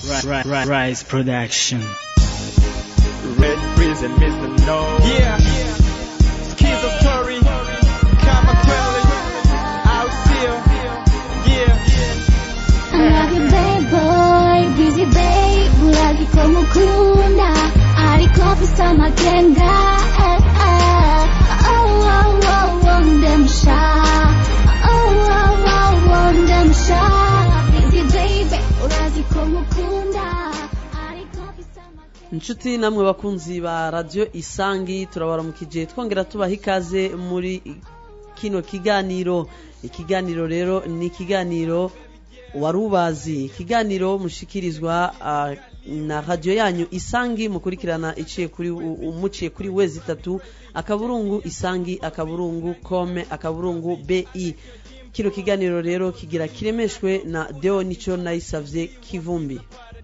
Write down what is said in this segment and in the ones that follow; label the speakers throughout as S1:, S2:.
S1: Rise Production.
S2: Red prison, Mr. No.
S3: Yeah. Schizo story. Kamakweli. Out here. Yeah.
S4: Another bad boy, busy babe, 불하기 고무군다 아리코 비싼 마겐다 Oh, oh, oh, oh, them shot Oh, oh, oh, oh, them shot Busy baby, 불하기 고무군다 아리코 비싼 마겐다
S5: inshuti namwe bakunzi ba radiyo isangi turabaramukije twongera tubaha ikaze muri kino kiganiro ikiganiro rero ni ikiganiro wari ubazi ikiganiro mushikirizwa ah, na radiyo yanyu isangi mukurikirana iciye kuri u- u- muciye kuri wezi itatu akaburungu isangi akaburungu kome akaburungu bi kino kiganiro rero kigira kiremeshwe na deo nico nayisavye kivumbi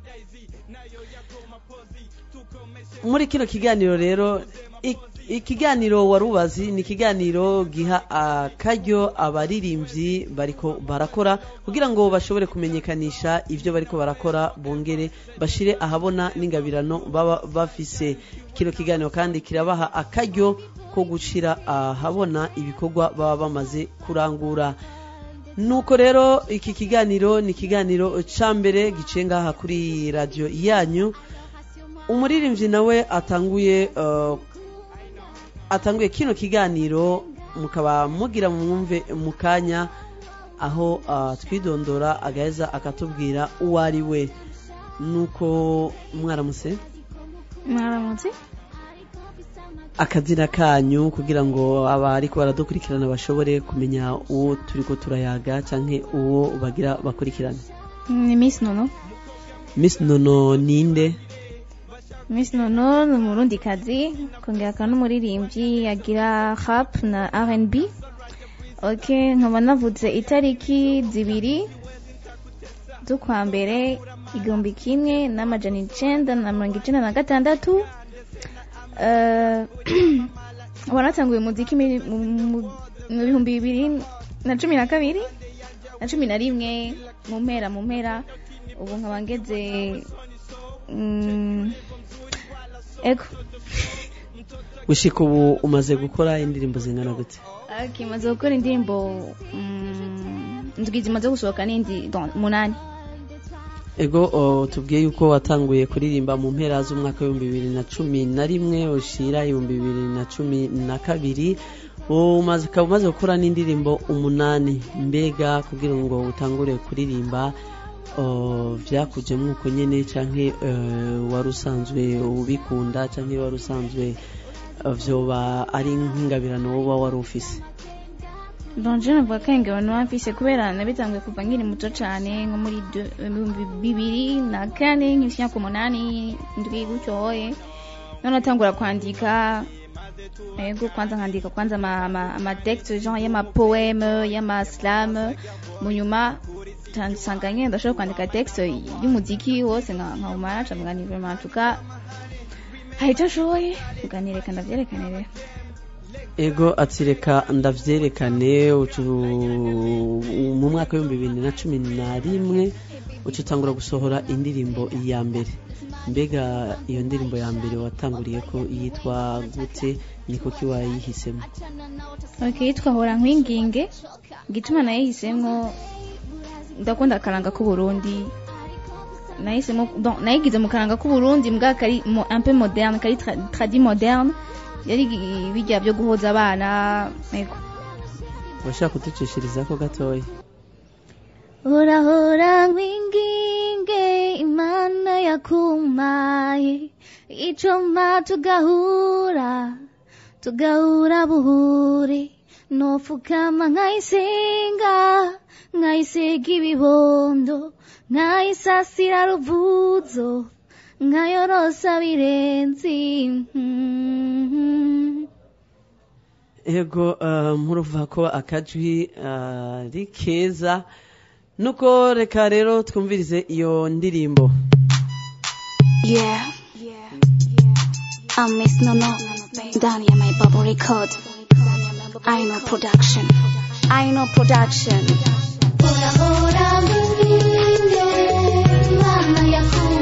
S5: muri kino kiganiro rero ik- ikiganiro wari ubazi ni ikiganiro giha akaryo abaririmbyi bariko barakora kugira ngo bashobore kumenyekanisha ibyo bariko barakora bongere bashire ahabona n'ingabirano baba bafise kino kiganiro kandi kirabaha akaryo ko gushira ahabona ibikorwa baba bamaze kurangura nuko rero iki kiganiro ni ikiganiro ca mbere giciye ngaha kuri radiyo yanyu umuririmbyi nawe atanguye uh, atanguye kino kiganiro mukaba mugira mwumve mu kanya aho uh, twidondora agaheza akatubwira uwo ari we nuko mwaramutse
S6: mwaramutse
S5: akazina kanyu kugira ngo abariko baradukurikirana bashobore kumenya uwo turiko turayaga canke uwo bagira bakurikirane
S6: ni miss nono
S5: miss nono ninde
S6: miss nono ni umurundikazi kongera akaba n'umuririmbyi agira rap na rnb ok nkaba navuze itariki zibiri z'ukwa mbere igihumbi kimwe n'amajana icenda na mirongo icenda na gatandatu Eh, wanatanguye umuziki muri- mu- mu- mu bihumbi bibiri na cumi na kabiri na cumi na rimwe mu mpera mu mpera ubu nkaba ngeze mm, ego
S5: gushika ubu umaze gukora indirimbo zingana gute
S6: okay, maze gukora indirimbo mm, ndwi zimaze gusohoka n'indi don- munani
S5: ego o, tubwiye yuko watanguye kuririmba mu mpera z'umwaka w'ibihumbi bibiri na cumi na rimwe ushira ibihumbi bibiri na cumi na kabiri umaze ukaba umaze gukora n'indirimbo umunani mbega kugira ngo utangure kuririmba o, vyakujemwo uko nyene canke eh, wari usanzwe ubikunda canke wari usanzwe eh, vyoba ari nk'ingabirano woba wari ufise
S6: donje navuga ko ingabano mfise kubera nabitanguye kuva nkiri muto cane nko muri de- ibihumbi bibiri na kane nk'imyaka imyaka umunani ndwi gutyoye none natangura kwandika ego kwanza nkandika kwanza ama- ama- amatexte genre y'amapoeme y'amaslam mu nyuma ta- nsanga nyene ndashobora kwandika texte y'umuziki wose nka- nkawumara ca mugani vraiment en tout cas hari ico ashoboye uganireka ndavyerekane rero
S5: ego ati reka ndavyerekane ucu- mu mwaka w'ibihumbi bibiri na cumi na rimwe uca utangura gusohora indirimbo ya mbere mbega iyo ndirimbo ya mbere watanguriye ko yitwa gute niko ki wayihisemo
S6: okay yitwa hora nkwinginge igituma nayihisemwo ndakunda akaranga k'uburundi nahisemo donc nayigize mu karanga k'uburundi mbwa kari mo- un peu moderne kari tra- tradi moderne yari gi- bijya byo guhoza abana ego
S5: urashaka kuducishirizako gatoya
S4: Hora hora nkwinginge imana yakumaye icoma tugahura tugahura buhure nofukama nkayisenga nkayisiga ibibondo nkayisasira ruvuzo nkayorosa birenzi Mhm.
S5: ego uh, muruva ko akajwi uh, ari keza nuko reka rero twumvirize iyo ndirimbo
S4: Yeah. I'm Miss Nono. Down here, my bubble record. I know production. I know production. Hora hora mwinginge, Imana yakumaye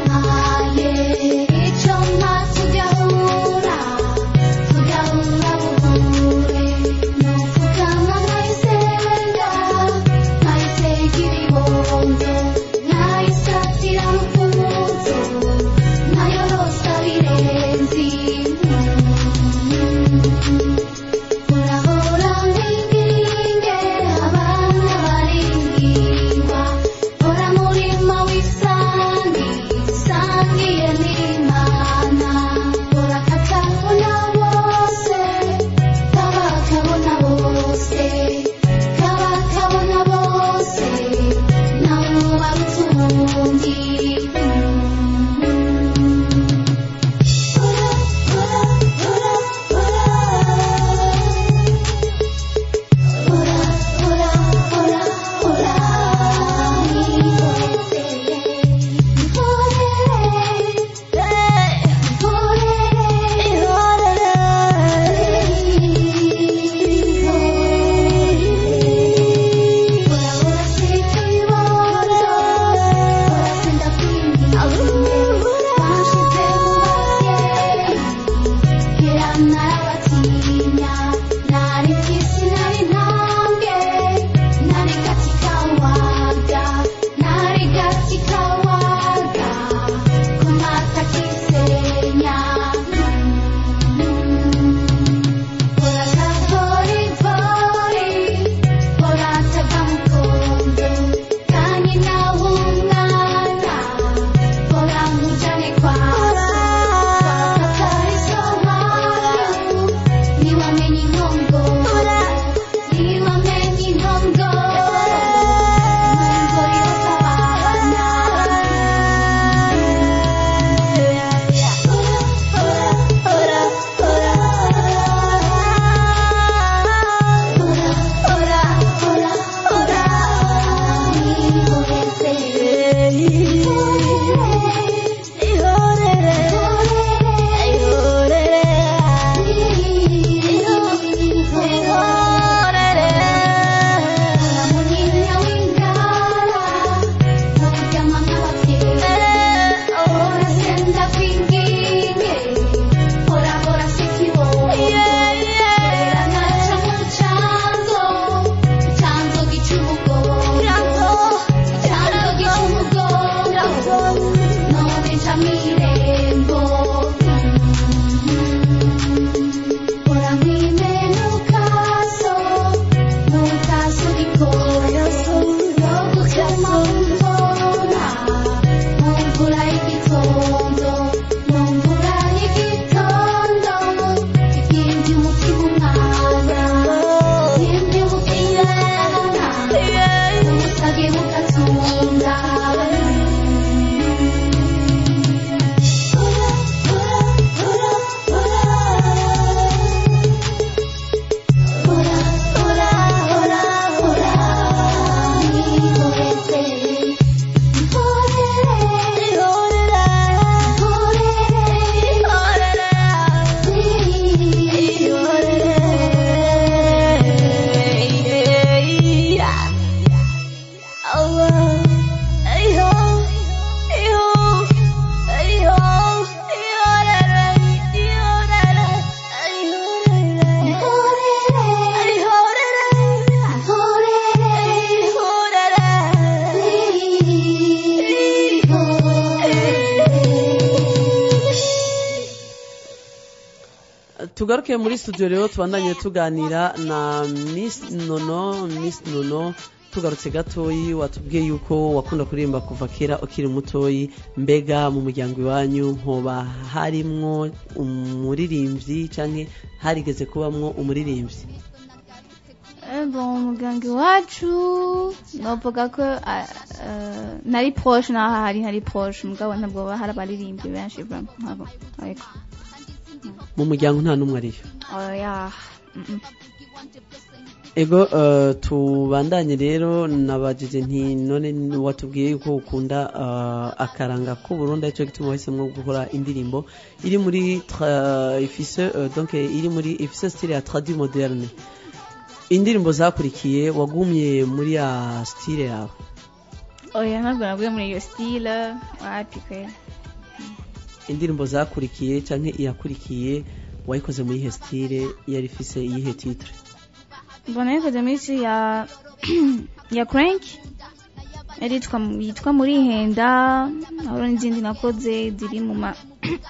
S5: tugaruke muri studio rero tubandanye tuganira na miss nono miss nono tugarutse gatoyi watubwiye yuko wakunda kuririmba kuva kera ukiri mutoyi mbega mu muryango iwanyu nkoba harimwo umuririmbyi canke harigeze kubamwo umuririmbyi
S6: Eh, bon umuganga iwacu novuga ko ah, eh, nari proche naho hari hari proche mugabo ntabwo hari abaririmbyi benshi vraiment ntabwo ariko
S5: mu muryango nta n'umwe ariyo
S6: oya mm, mm.
S5: ego eh, tubandanye rero nabajije nti none watubwiye yuko ukunda eh, akaranga k'uburundi aricyo gituma wahisemo gukora indirimbo iri muri tra- ifise eh, donc iri muri ifise style ya tradi moderne indirimbo zakurikiye wagumye muri ya style yawe
S6: oya ntabwo naguye muri iyo style wapi kweli
S5: indirimbo zakurikiye canke iyakurikiye wayikoze muri ihe style yari ifise iyihe titre
S6: mbona yikoze muri isi ya ya crank yari yitwa yitwa muri henda hariho n'izindi nakoze ziri mu ma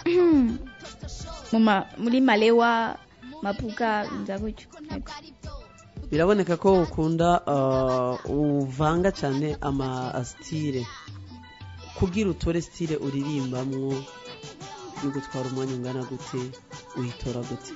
S6: mu ma muri malewa mapuka nza gutyo yego
S5: biraboneka ko ukunda uh, uvanga cyane ama style kugira utore style uririmbamwo bigutwara umwanya ungana gute uyitora gute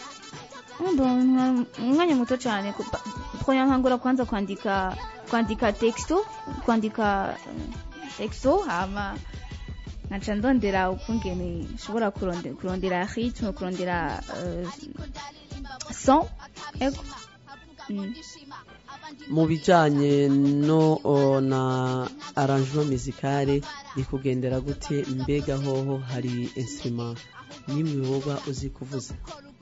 S6: Bon, umwanya muto cyane kuko nkangura kwanza kwandika kwandika texto kwandika eh, texto hama nkaca ndondera ukungene nshobora kuronde- kurondera ritme kurondera eh, son ego Mm.
S5: mu bijanye no uh, na arrangement musicale bikugendera gute mbega hoho hari instrument nimwe woba uzi kuvuza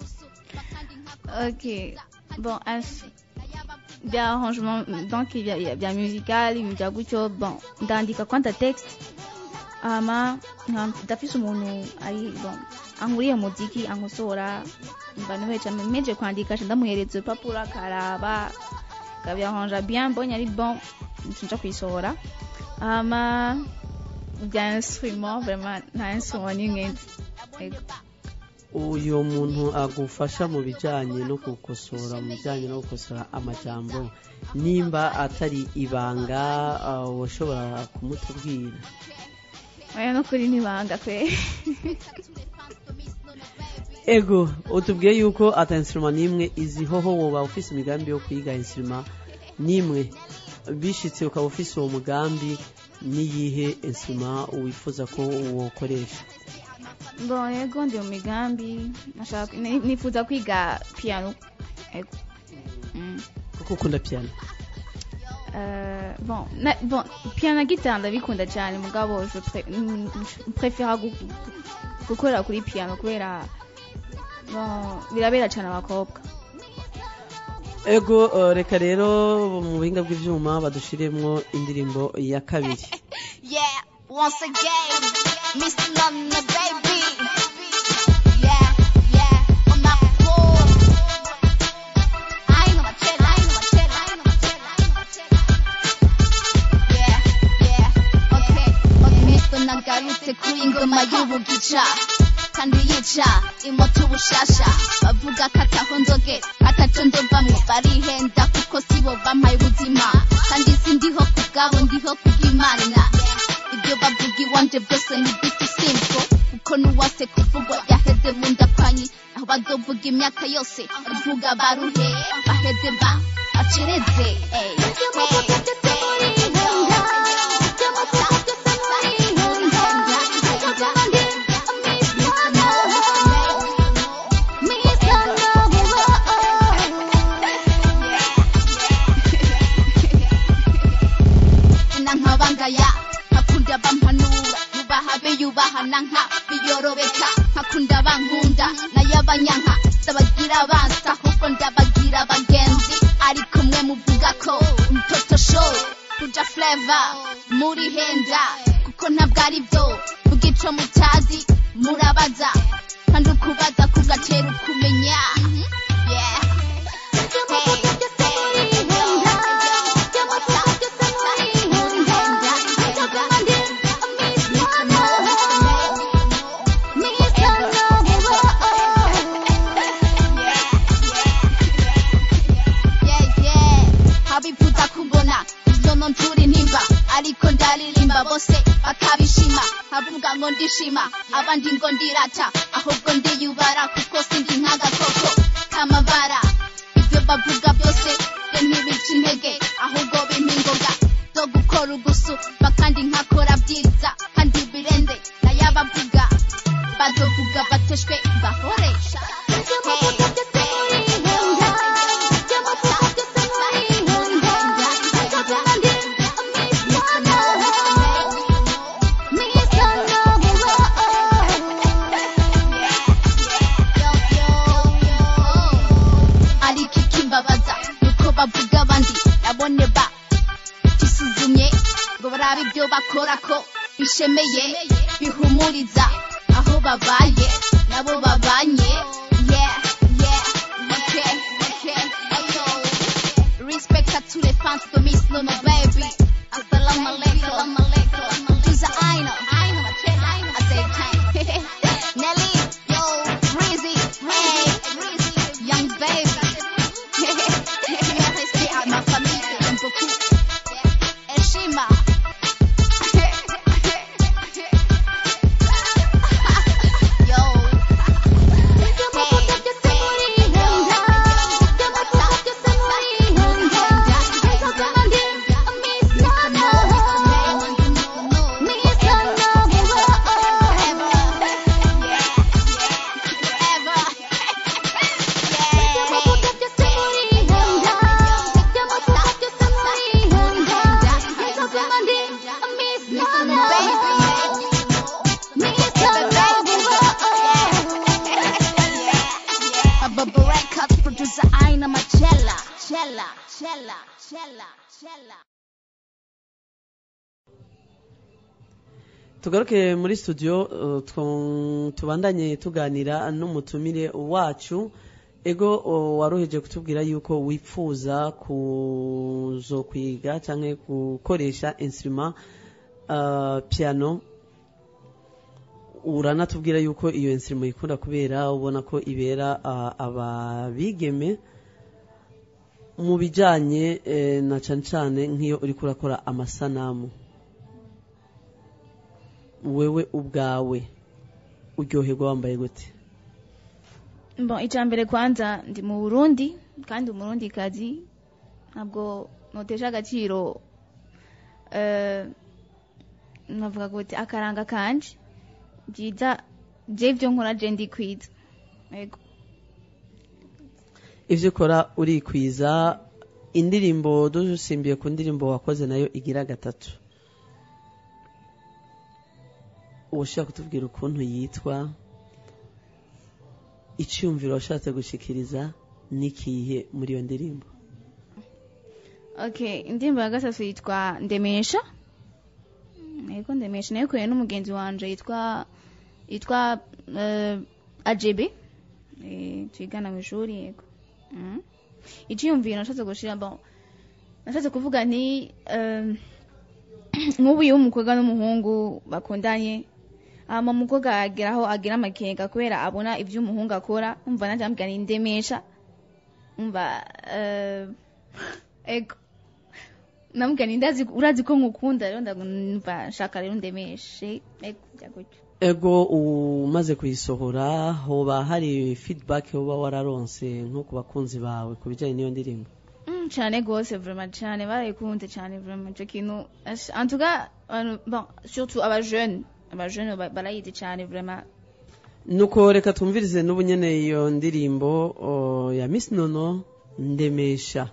S6: ok bon as- bya arrangement donc bya bya- bya musical ibintu bya gutyo bon ndandika kwanta text hama nka- ndafise umuntu ari bon ankuriye muziki ankosora mba niweca meje kwandika ca ndamuhereza urupapuro akaraba akabyaranja bien mbonye ari bon nca kuyisohora hama bya instrument vraiment nta instrument n'imwe nzi Ego.
S5: uyu muntu agufasha mu bijyanye no gukosora mu bijyanye no gukosora amajambo nimba atari ibanga uh, washobora kumutubwira
S6: oya no kuri nibanga kwe
S5: ego utubwiye yuko ata instrument n'imwe izi hoho woba ufise imigambi yo kwiga instrument n'imwe bishitse ukaba ufise uwo mugambi n'iyihe instrument wifuza ko wokoresha
S6: bon yego ndi mu migambi nashaka ni- nifuza kwiga piano ego Mm.
S5: kuko ukunda piano
S6: Euh, bon, na, bon piano na gitari ndabikunda cyane mugabo je pre- mm, je préfère gu- gukorera kuri piano kubera bon birabera cyane abakobwa
S5: ego uh, reka rero mu buhinga bw'ivyuma badushiremwo indirimbo ya kabiri
S7: Yeah, once again, Mr. Nana, baby. Yeah, yeah, on my floor. I ain't gonna chill, I ain't gonna chill, I ain't gonna chill, I ain't gonna chill. Yeah, yeah, okay, okay. Mr. Nagarutse kuri ingoma y'ubugica kandi yica imoto ubushasha bavuga ko ataho nzogera ataco ndovamwo barihenda kuko sibo bampaye ubuzima kandi sindiho ku bwabo ndiho kubw'imana ibyo bavuga iwanje byose ni biti simple kuko n'uwase kuvugwa yaheze mu ndakwanyi aho bazovuga imyaka yose bavuga baruhe baheze ba bacereze ey, na nkabangaya nkakunda bampanura yubaha be yubahana nka biyorobeka nkakunda bankunda nayo abanyanka ndabagira abansi ahubwo ndabagira abagenzi ariko mwe muvuga ko mtoto show kuja flavor muri henda kuko ntabwo ari byo vuga ico mutazi murabaza kandi ukubaza kugatera ukumenya yeah. bose bakabishima avuga ngo ndishima abandi ngo ndirata ahubwo ndiyubara kuko sindi nk'agakoko kamabara ibyo bavuga byose byo ntibica intege ahubwo bimpa ingoga zo gukora ugusuba kandi nkakora byiza kandi birenze nayabavuga bazovuga bateshwe bahoresha ariko ikimbabaza nuko bavuga abandi nabone ba gisuzumye ngo barabe ibyo bakora ko bishemeye bihumuriza aho babaye nabo babanye yeah yeah okay okay ayo respect à tous les fans de Miss Luna baby assalamu alaikum Tuza Aino at the time Nelly yo Breezy hey young baby Merci à ma famille que j'aime beaucoup Eshima Yo Bubba Records producer Aina Machella Chella Chella Chella Chella
S5: tugaruke muri studio uh, twu- tubandanye tuganira n'umutumire wacu ego uh, waroheje kutubwira yuko wifuza kuzokwiga cyangwa gukoresha instrument uh, piano uranatubwira yuko iyo instrument ikunda kubera ubona ko ibera uh, ababigeme mu bijyanye eh, na cyane cyane nk'iyo uri kurakora amasanamu wewe ubwawe uryoherwa wambaye gute
S6: bon icya mbere kwanza ndi mu burundi kandi umurundi kazi ntabwo notesha agaciro eh, navuga gute akaranga kanje byiza je ibyo nkora je ndikwiza yego
S5: ibyo ukora urikwiza indirimbo dusimbiye ku ndirimbo wakoze nayo igira gatatu ushaka kutubwira ukuntu yitwa icyumviro washatse gushikiriza n'ikihe muri iyo ndirimbo
S6: okay indirimbo ya gatatu yitwa ndemesha yego ndemesha nayo kuye n'umugenzi wanje yitwa yitwa uh, ajebe eh, twigana mu ishuri yego mm. icyiyumviro nashatse gushira bon nashatse kuvuga nti um, nk'ubu iyo umukobwa n'umuhungu bakundanye hama umukobwa ageraho agira amakenga kubera abona ibyo umuhungu akora umva nanjye ambwira ni ndemesha umva uh, ego namubwira ni ndazi urazi ko nkukunda rero ndumva nshaka rero ndemeshe ego bya gutyo
S5: ego umaze kuyisohora hoba hari feedback uba wararonse nko ku bakunzi bawe ku bijyanye n'iyo ndirimbo
S6: Mm, cyane rwose vraiment cyane barayikunze cyane vraiment icyo kintu ash- en tout cas abantu- bon surtout abajeune abajeune ba- barayizi cyane vraiment
S5: nuko reka twumvirize n'ubu nyene iyo ndirimbo o, ya miss nono ndemesha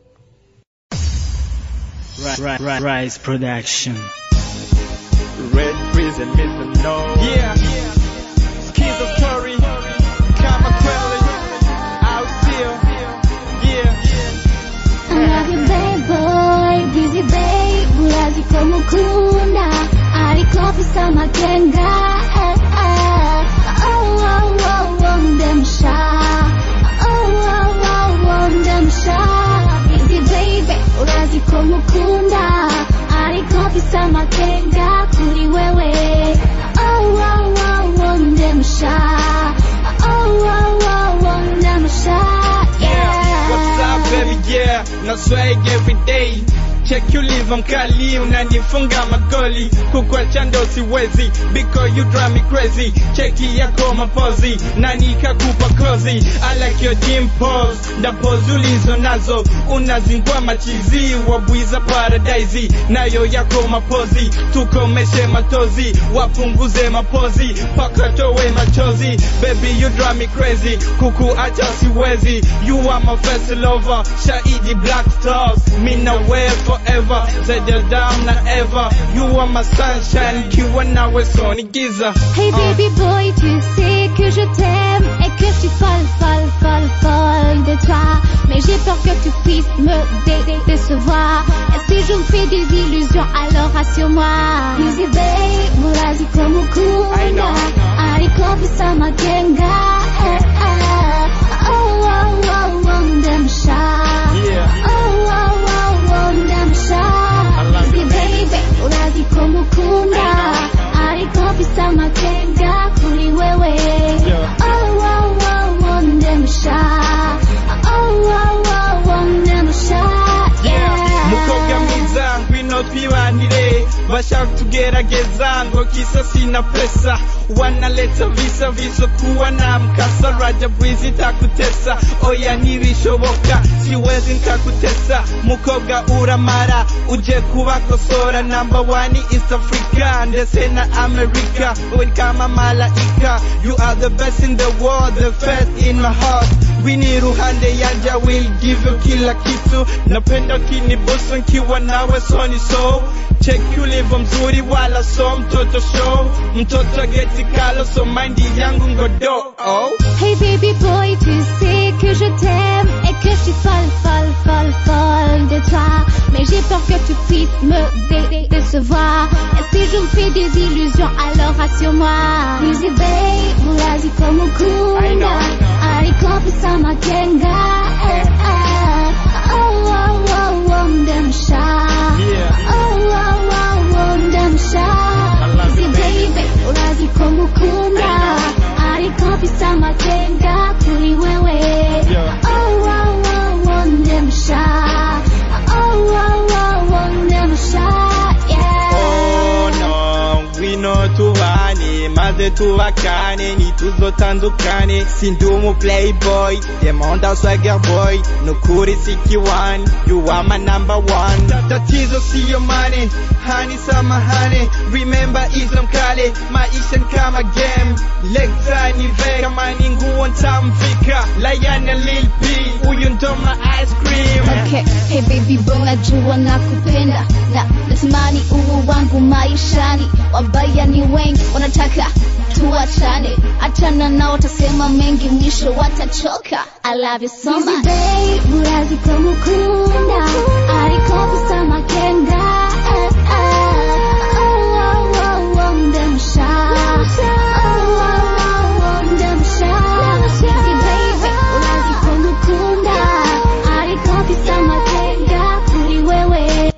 S1: Ri- Ri- Rise Production.
S2: Red prison, Mr. No.
S3: Yeah. Schizo story. Kamakweli. Out here. Yeah.
S8: Another bad boy, busy babe, urazi ko mukunda ariko afise amakenga eh, eh. Oh, oh, oh, oh, ndemsha Oh, oh, oh, oh, ndemsha Busy babe, urazi ko mukunda ariko afise amakenga kuri wewe Oh, oh, oh, oh, ndemsha Oh, oh, oh, oh, ndemsha
S3: Yeah. What's up, baby? Yeah. No swag every day. check you live mkali unanifunga magoli kukwacha ndo siwezi because you drive me crazy cheki yako mapozi na nikakupa kozi I like your dimples ndapozi ulizo nazo unazingua machizi wabwiza paradise nayo yako mapozi tukomeshe matozi wapunguze mapozi pakatowe machozi baby you drive me crazy kukuacha siwezi you are my first lover shahidi black stars mina wear forever zaidi down na ever you are my sunshine kiwa nawe soni giza
S8: Hey baby boy, tu sais que je t'aime et que je suis folle, folle, folle, folle de toi. Mais j'ai peur que tu puisses me dé- dé- décevoir. Et si je me fais des illusions, alors rassure-moi. Busy babe, murazi como kuna. Ariko bisa magenga. Eh, eh. Oh, oh, oh, oh, ndemsha.
S3: Yeah.
S8: Oh, oh, oh, oh, ndemsha.
S3: love
S8: Busy
S3: it,
S8: baby, murazi como kuna. Ariko bisa magenga kuri wewe.
S3: Yeah.
S8: Oh, oh, oh, oh, ndemsha. Oh, oh, oh, oh, ndemsha. Yeah.
S3: mukobwa mwiza ngwino twibanire bashaka kutugerageza ngo kisa sina pesa wanaleta visa viso kuwa na mkasa raja bwizi takutesa oya ntibishoboka siwezi nkakutesa mukobwa uramara uje kubakosora namba wani east africa ndetse na america we kama malaika you are the best in the world the first in my heart wini ruhande yanja will give you kila kitu napenda kinibusu nkiwa nawe soni so check ulivyo mzuri wala so mtoto show mtoto geti kalo so mindi yangu ngodo oh.
S8: Hey baby boy, tu sais que je t'aime et que je suis folle, folle, folle, folle de toi. Mais j'ai peur que tu puisses me dé- dé- décevoir. Et si je me fais des illusions, alors rassure-moi. Busy babe, murazi como kuna. Ariko bisa magenga. Eh, eh. Oh, oh, oh, oh, ndemsha.
S3: Yeah.
S8: Oh, oh, oh, oh, ndemsha.
S3: love
S8: Busy
S3: it, baby.
S8: baby, urazi como kuna. Ariko bisa magenga kuri wewe.
S3: Yeah.
S8: Oh, oh, oh, oh, ndemsha. Oh, oh, oh, oh, ndemsha. Yeah.
S3: Oh no, ngwino tubane maze tubakane ntituzotandukane sindi umu playboy demanda swagger boy nukuri sikiwani you are my number one tatizo siyo mane hani samahane remember izo mkale maisha ni kama game lekta ni ve kama ni nguo ntamvika layana lil p huyu ndo ma ice cream
S8: Okay, hey baby boy, najua nakupenda na natamani uwe wangu maishani. Wabaya ni wengi wanataka tuachane, achana nao, watasema mengi, mwisho watachoka. I love you so much. Baby, murazi como kuna, ariko bisa makenga. Eh, eh. Oh, oh, oh, oh, ndemsha. Oh, oh, oh, oh, ndemsha. Busy baby, murazi como kuna, ariko bisa makenga kuri wewe.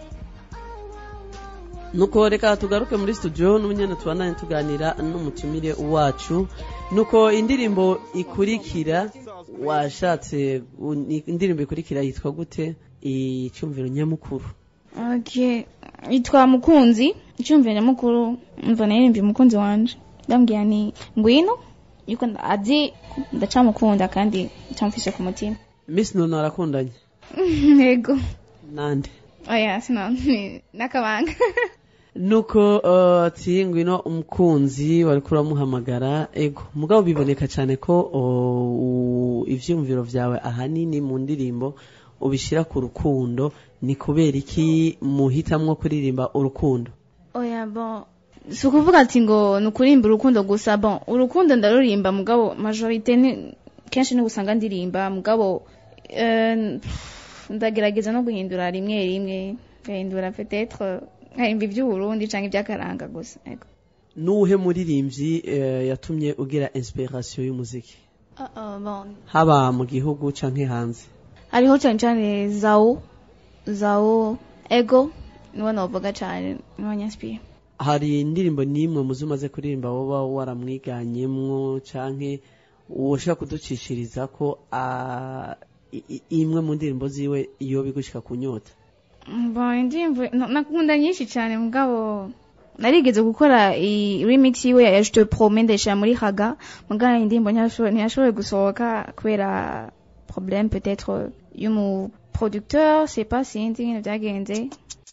S5: nuko reka tugaruke muri studio n'umunyana tubandanye tuganira n'umutumire wacu nuko indirimbo ikurikira washatse u- ni- indirimbo ikurikira yitwa gute icyumviro nyamukuru
S6: Okay. Yitwa Mukunzi. Icyumviro nyamukuru umva naririmbye umukunzi wanje. Ndambwira ni ngwino yuko nda- azi ndacamukunda kandi ncamfishe ku mutima.
S5: miss nono arakundanye
S6: Yego.
S5: nande
S6: Oya, sino ni nakabanga.
S5: nuko uh, ati ngwino umukunzi wari kuramuhamagara ego mugabo biboneka cyane ko uh, u- ivyumviro vyawe ahanini mu ndirimbo ubishira ku rukundo ni kubera iki muhitamwo kuririmba urukundo
S6: Oya bon. Si ukuvuga ati ngo ni ukurimba urukundo gusa bon urukundo ndarurimba mugabo majorite ni kenshi ni usanga ndirimba mugabo eh, ndagerageza no guhindura rimwe rimwe ngahindura peut-être nkarimba iby'uburundi canke iby'akaranga gusa ego
S5: nuwuhe muririmbyi eh, yatumye ugira inspiration y'umuziki
S6: uh, uh, bon
S5: haba mu gihugu canke hanze
S6: hariho cyane cyane zawo zawo ego niwe novuga cyane niwe nyaspire
S5: hari indirimbo n'imwe muzi umaze kuririmba woba waramwiganyemwo canke woshobora kuducishiriza ko ah, i- i- imwe mu ndirimbo ziwe iyo bigushika kunyota
S6: Bon, indirimbo na- nakunda nyinshi cyane mugabo narigeze gukora i remix yiwe ya Je te promets ndayishira muri haga mugabo indirimbo ntiyashoboye ntiyashoboye gusohoka kubera problème peut-être y'umu producteur c'est pas sinzi nyine byagenze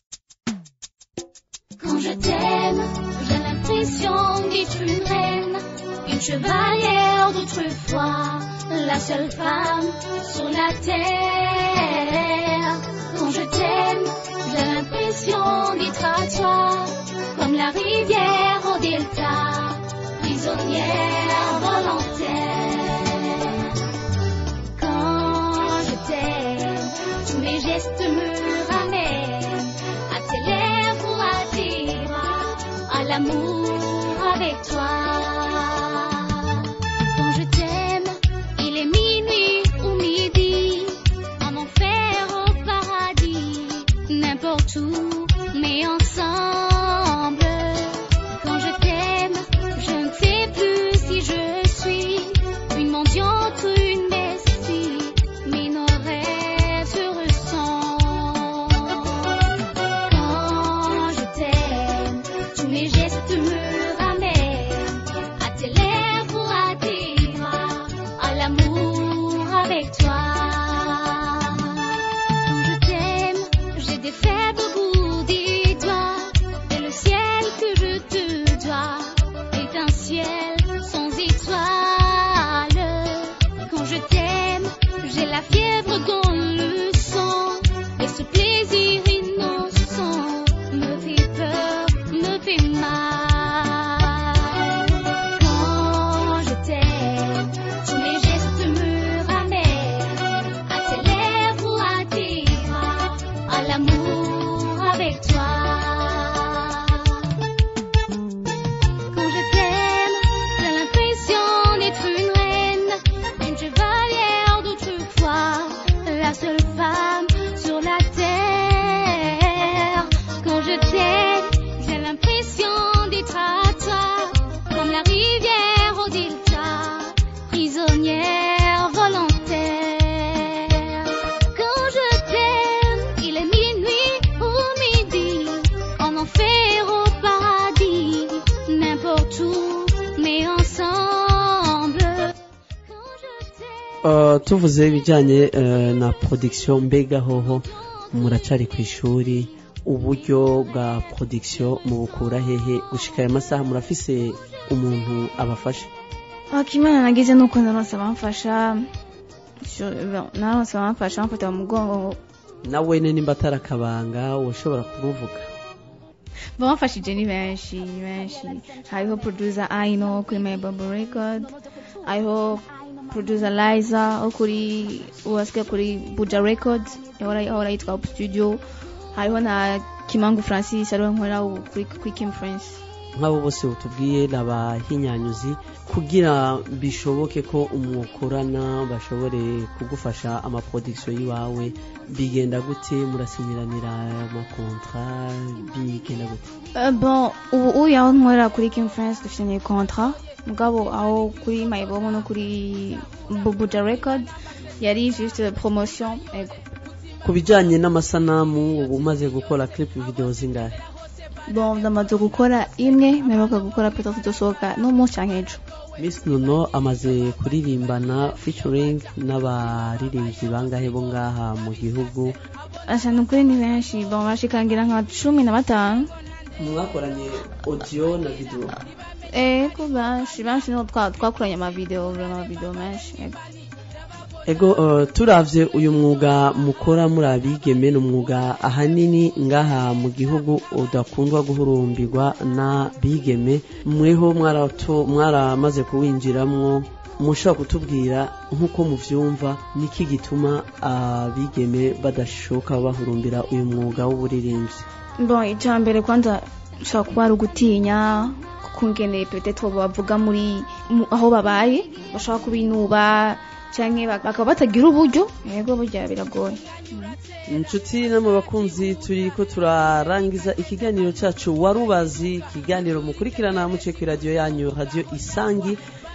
S8: Quand je t'aime, j'ai l'impression d'être une reine, une chevalière d'autrefois, la seule femme sur la terre. Quand je t'aime, j'ai l'impression d'être à toi, comme la rivière au delta, prisonnière volontaire. Quand je t'aime, tous mes gestes me ramènent à tes lèvres ou à tes bras, à l'amour avec toi. Quand je t'aime, il est minuit ou midi, en enfer au paradis, n'importe où, mais ensemble. Quand je t'aime, je ne sais plus si je suis une mendiante ou une bestie, mais nos rêves se ressemblent. Quand je t'aime, tous mes gestes me ramènent à tes lèvres ou à tes bras, à l'amour avec toi. Quand je t'aime, j'ai des faibles bouts des doigts, et le ciel que je te dois est un ciel sans étoiles. Quand je t'aime, j'ai la fièvre dans le sang, et ce plaisir innocent me fait peur, me fait mal. Quand je t'aime, tous mes gestes me ramènent à tes lèvres ou à tes bras, à l'amour avec toi. Quand je t'aime, j'ai l'impression d'être une reine, une chevalière d'autrefois, la seule femme sur la terre. Quand je t'aime, j'ai l'impression d'être à toi, comme la rivière au delta, prisonnière volontaire. Quand je t'aime, il est minuit ou midi, en enfer au paradis, n'importe où, mais ensemble. Quand je t'aime.
S5: Uh, tuvuze ibijyanye uh, na production mbega hoho muracari ku ishuri uburyo bwa production mubukura hehe gushika aya masaha murafise umuntu abafasha
S6: akimana nagize nuko naronse abamfasha Sho- naronse abamfasha bamfata mu mugongo
S5: nawe ne nimba atari akabanga ushobora kumuvuga
S6: bamfashije ni benshi ni benshi hariho producer aino kuri my bubble record hariho producer liza wo kuri uwasigaye kuri buja record ahora ahora yitwa up studio hariho na kimangu francis ariwe nkorera ubu kuri kuri kim france
S5: nk'abo bose utubwiye ni abahinyanyuzi kugira bishoboke ko umukorana bashobore kugufasha amaproduction y'iwawe bigenda gute murasinyiranira amakontra bigenda gute
S6: Euh, bon ubu uyu aho nkorera kuri kim france dufitanye contrat mugabo aho kuri mayibomo no kuri Bu- buja record yari juste promotion ego
S5: ku bijyanye n'amasanamu ubu umaze gukora clip video zingahe
S6: bon ndamaze gukora imwe mperuka gukora peta tudosohoka n'umunsi canke ejo
S5: Miss Nono amaze kuririmbana featuring n'abaririmbyi bangahe bo ngaha mu gihugu
S6: asa nukuri ni benshi bon bashikangira nka cumi na batanu
S5: mwakoranye audio na video
S6: ego benshi benshi niho twa- twakoranye amavideo vraiment amavideo menshi ego
S5: ego uh, turavye uyu mwuga mukora muri abigeme ni umwuga ahanini ngaha mu gihugu udakundwa guhurumbirwa n'abigeme mweho mwarato- mwaramaze kuwinjiramwo mushobora kutubwira nk'uko muvyumva niki gituma abigeme badashoka bahurumbira uyu mwuga w'uburirimbyi
S6: bon icya mbere kwanza ushobora kuba ari ugutinya kungene peut-être bavuga muri mu- aho babaye bashobora kubinuba canke bak- bakaba batagira uburyo yego burya biragoye
S5: inshuti no mu bakunzi turi ko turarangiza ikiganiro cyacu warubazi ikiganiro mukurikirana muce ku radiyo yanyu radiyo isangi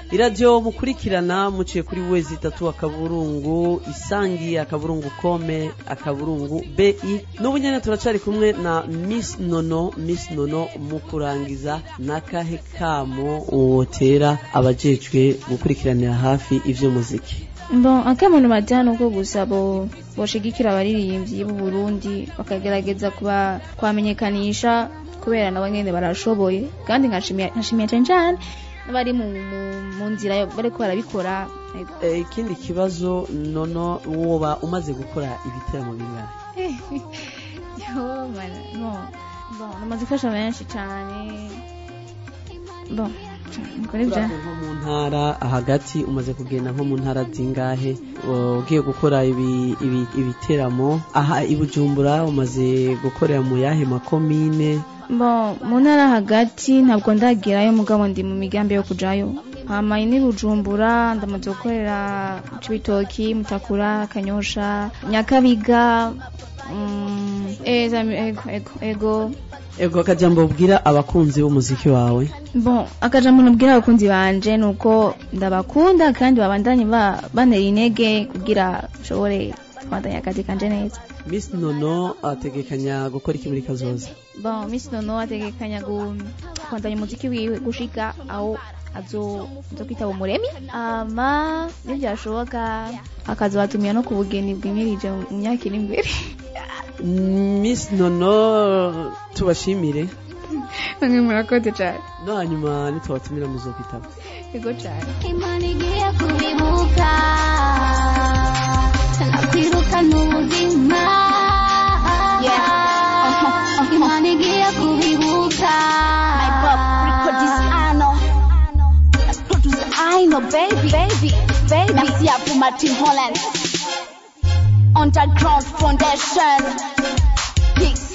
S5: iradiyo mukurikirana muciye kuri wezi itatu akaburungu isangi akaburungu kome akaburungu bi n'ubu nyene turacari kumwe na miss nono miss nono mu kurangiza n'akahe kamo wotera abajejwe gukurikiranira hafi ivy'umuziki
S6: bon akamuntu bajyana uko gusa bo boshigikira abaririmbyi b'u Burundi bakagerageza kuba kwamenyekanisha kubera nabo nyene barashoboye kandi nkashimiye nkashimiye cyane cyane n'abari mu, mu, mu nzira yo- bariko barabikora Ego.
S5: Eh, ikindi kibazo nono woba umaze gukora ibiteramo bingahe
S6: Yo, mana, no. Bon, namaze gufasha benshi cyane bon niko nibyo
S5: Uraje nko mu ntara hagati umaze kugenda nko mu ntara zingahe Uh, ugiye gukora ibi- ibi- ibiteramo aha i bujumbura umaze gukorera mu yahe makomine
S6: bon mu ntara hagati ntabwo ndagerayo mugabo ndi mu migambi yo kujayo hama ni bujumbura ndamaze gukorera cibitoki mutakura kanyosha nyakabiga mm, eh, zami- ego ego ego
S5: ego akajambo ubwira abakunzi b'umuziki wawe
S6: bon akajambo nabwira abakunzi banje nuko ndabakunda kandi babandanye ba- bantera intege kugira nshobore kubandanya akazi kanje neza
S5: miss nono ategekanya gukora iki muri kazoza
S6: bon miss nono ategekanya gu- kubandanya umuziki wiwe gushika aho azo azo kwitaba umuremi ama nibyashoboka akazobatumira no ku bugeni bwimirije mu myaka iri imbere
S5: miss nono tubashimire
S6: bamwe murakoze cyane
S5: no hanyuma nitubatumira muzokwitaba
S6: yego cyane
S8: imana igiye kubibuka nakwirukana ubuzima imana igiye kubibuka
S7: My pop record is Ano. Producer Aino, baby, baby, baby. Merci à vous, Martin Holland. Underground Foundation. Peace.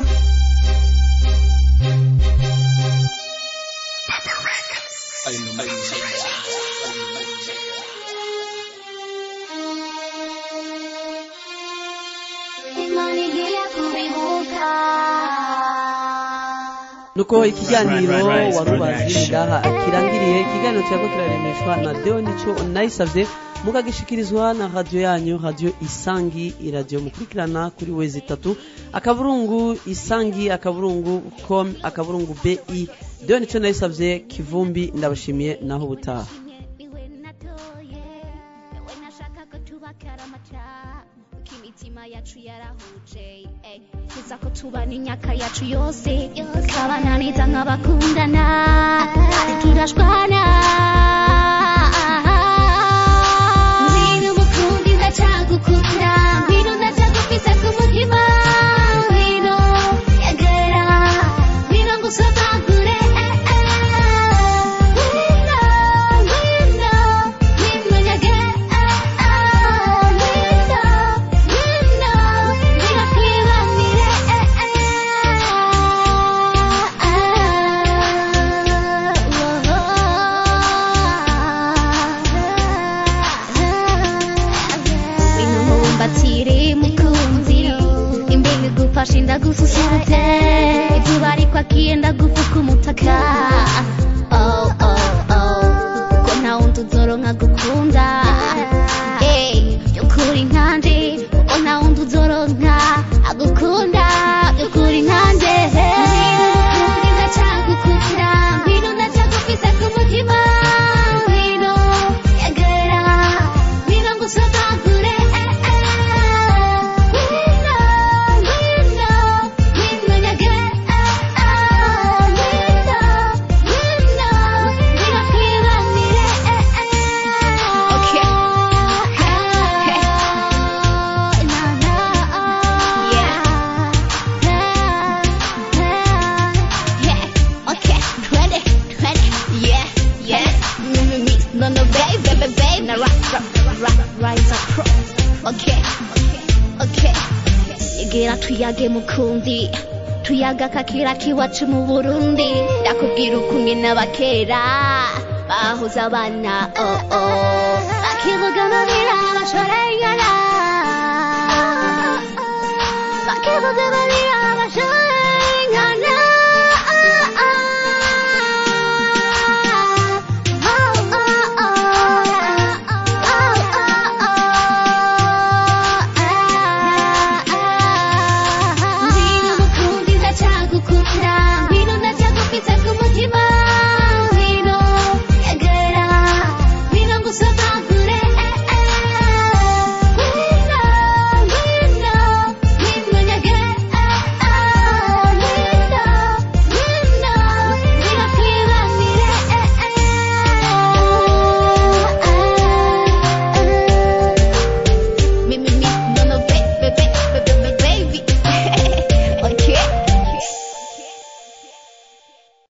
S8: imana igiye kubibuka
S5: nuko ikiganiro
S1: Right, right, right,
S5: warubazi
S1: production.
S5: ngaha kirangiriye ikiganiro cyako kiraremeshwa na deo nico nayisavye mukagishikirizwa na radio yanyu radio isangi iradiyo mukurikirana kuri wezi itatu akaburungu isangi akaburungu com akaburungu bi deo nico nayisavye kivumbi ndabashimiye naho ubutaha
S8: iwe natoye iwe nashaka ko tubakara amata kuko imitima yacu yarahuje eh. tuza ko tubana imyaka yacu yose tukabananiza nk'abakundana kandi turashwana ngwino mukundi ndacyagukunda ngwino ndacyagufise ku mutima ngwino yegera ngwino ngusomagure eh, eh. ngwino ngwino ngwino nyegera ngwino ngwino ngwino twibanire eh, eh. ngwino mubumbatire mukunzi imbibi gufasha indagususurutse izuba ariko akiyenda gufuka umutaka oh, oh, oh. kuko nta wundi uzoronka gukunda hey, byukuri nkanje kuko nta wundi uzoronka agukunda byukuri nkanje ngwino ndacyagukunda ngwino ndacyagufise ku mutima ngwino yegera ngwino ngusomagure eh, eh. ngwino ngwino ngwino nyegera ngwino ngwino ngwino twibanire eh, eh.
S7: Okay.
S8: Na, na,
S7: Yeah. Yeah. Okay. Ready. Ready. Yeah. Yeah. Me, me, me. No, no, baby, baby, baby. Now rock, rock, rock, rise up pro. Okay. Okay. Igira tuyage mukundi. Tuyaga kakira kiwacu mu Burundi. Ndakubwira ukunge n'abakera. Bahoze abana. Oh, oh. Bakivuga amabira bashorengana. Bakivuga amabira bashorengana.